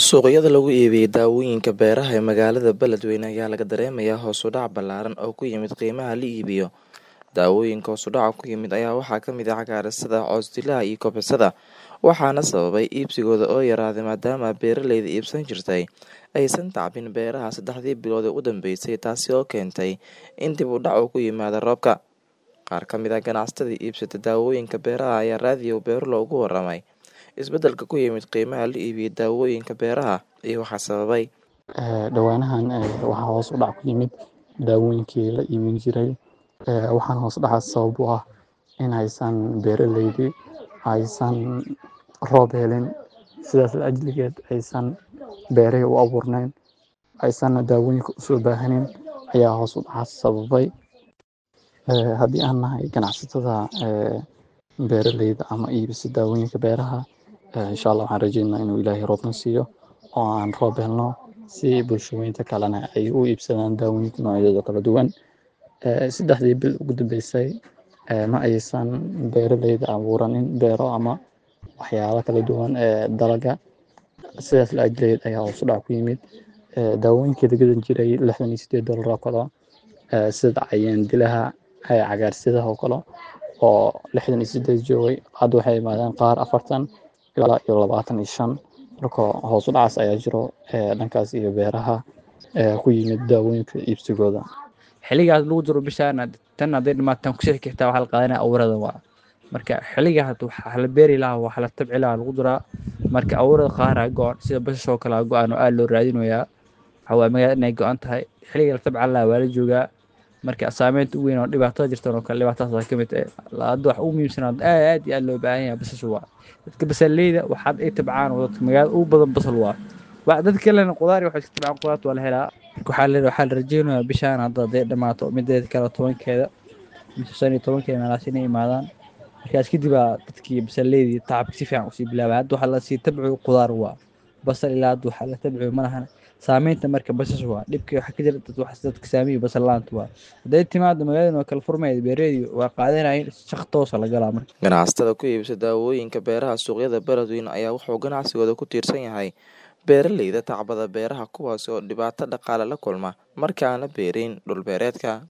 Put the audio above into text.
Suuqyada lagu iibiyo dawooyinka beeraha ee magaalada Beledweyne ayaa laga dareemayaa hoos u dhac ballaaran oo ku yimid qiimaha la iibiyo. Dawooyinka hoos u dhaca ku yimid ayaa waxaa ka mid ah cagaarsada, cows-dilaha iyo kobocada, waxaana sababay iibsigooda oo yaraaday maadaama beeraleyda iibsan jirtay aysan tacbin beeraha saddexdii bilood ee u dambeysay taasi oo keentay in dib u dhac uu ku yimaado roobka. Qaar ka mid ah ganacsatada iibsata dawooyinka beeraha ayaa raadiyo Beerlo uga warramay isbeddelka ku yimid qiimaha la iibiyo dawooyinka beeraha iyo waxa sababay. Dhawaanahan waxaa hoos u dhac ku yimid daawooyinkii la iibin jiray waxaana hoos u dhacaas sabab u ah in aysan beeraleydii aysan roob helin sidaas la ajligeed aysan beerihii u abuurnayn aysan daawooyinka u soo baahanin ayaa hoos u dhacaas sababay. Haddii aan nahay ganacsatada beeraleyda ama iibisa daawooyinka beeraha insha Allah waxaan rajeynayaa inuu Ilaahay roobna siiyo oo aan roob helno si bulshooyinka kalena ay u iibsadaan daawooyinka noocyadooda kala duwan. Saddexdii bil ugu dambeysay ma aysan beeraleyda abuuranin beero ama waxyaalo kala duwan ee dalaga sidaas la ajligeed ayaa hoos u dhac ku yimid. Daawooyinkii la gadan jiray lixdan iyo siddeed doolar oo kale sida cayayaan dilaha, cagaarsadaha oo kale oo lixdan iyo siddeed joogay hadda waxay yimaadeen qaar afartan ilaa iyo labaatan iyo shan marka hoos u dhacaas ayaa jiro dhankaas iyo beeraha ku yimid daawooyinka iibsigooda. xiligaas lagu jiro bishaan tan hadday dhamaataan ku sii xigtaa waxaa la qaadanaya abuurada waa marka xiliga hadda waxaa la beeri lahaa waxaa la tabci lahaa lagu jiraa marka abuurada qaar aa go-an sida basasha oo kale aa go-an oo aad loo raadinayaa waxaa waaye magaalada inay go-an tahay xiliga la tabcan lahaa waa la joogaa marka saameynta ugu weyn oo dhibaatada jirtan oo kale dhibaatadaas ka mid ah hadda wax ugu muhiimsan aad aad iyo aad loo baahan yahay basasha waa dadka basaleyda waxaad ay tabcaan oo dadka magaalada ugu badan basal waa wax dad kalena qudaar iyo waxay iska tabcaan qudaarta waa la helaa waxaa la waxaa la rajeynayaa bishaan hadda hadday dhamaato mideeda kale tobankeeda mise shan iyo tobankeeda meelahaas inay imaadaan markaas kadib aa dadkii basaleydii tacabka si fiican usii bilaabay hadda waxaa lasii tabciyo qudaar waa basal ilaa hadda waxaa la tabciyo malahan saameynta marka basasha waa dhibka waxaa ka jira dad wax dadka saamiyo basal laanta waa hadday timaado magaaladan waa kala furmayda beeraleydi waa qaadanayeen shaq toosa la galaa marka Ganacsatada ku iibsa dawooyinka beeraha suuqyada Beledweyne ayaa wuxuu ganacsigooda ku tiirsan yahay beeraleyda tacbada beeraha kuwaas oo dhibaato dhaqaale la kulma marka aan la beerin dhul beereedka.